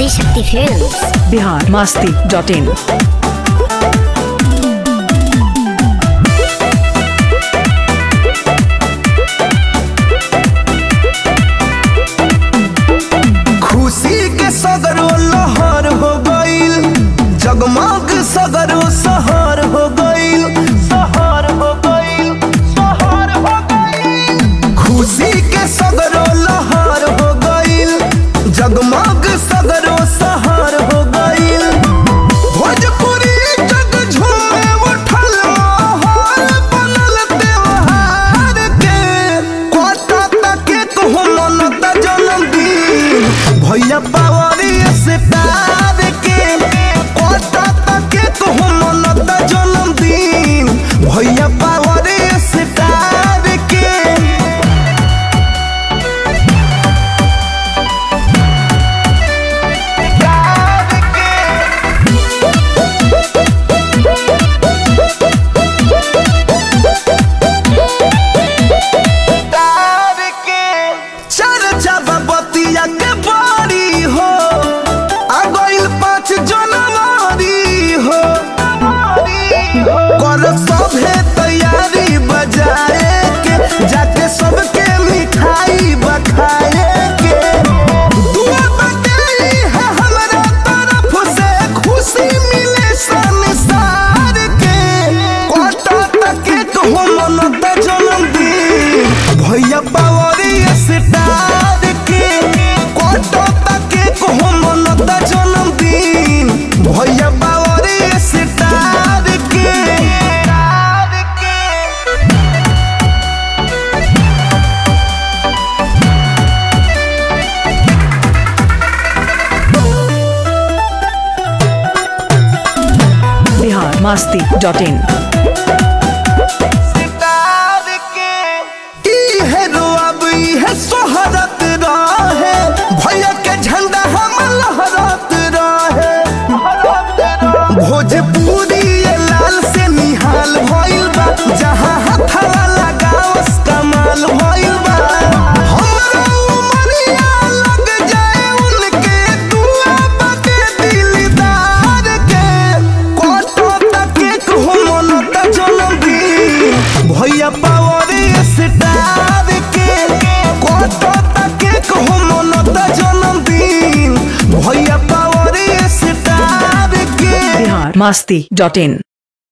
Adishakti films Bihar Masti dot in खुशी के सगरो लहर हो गईल जगमग सगरो सहर हो गईल सहर हो गईल सहर हो गईल खुशी के सगरो लहर हो गईल जगमग सगरो सहर हो गईल भोजपुरी जग झूमे उठल माहौल बनल त्योहार के कोटा तके कहूँ मनता जन्मदिन भैया पावरी स्टार के कोटा तके कहूँ मनता जन्मदिन भैया पावरी स्टार के चर्चा बतिया के बारी हो आ गइल पाँच जनवरी हो कर सभे तैयारी बजाए के जाके सबके मिठाई बखाए के दुआ बदली है हमरा तरफ से खुशी मिले संसार के कोटा तके कहूँ मनता जन्मदिन भैया पावरी स्टार के कोटा तके कहूँ मनता जन्मदिन भैया पावरी स्टार के बिहार मास्ती डॉट इन इहे रोअब इहे सोहरत रहे भैया के झंडा हम लहरत रहे भोजपुरी ये लाल से निहाल भइल बा जहाँ हथवा लगावस कमाल भइल बा हमरा उमरिया लग जाए उनके दुआ बाटे दिलदार के कोटो तके कहूँ मनता जन्मदिन भैया पावरी स्टार के कोटो तके कहूँ मनता जन्मदिन भैया पावरी स्टार के बिहार मास्ती डॉट इन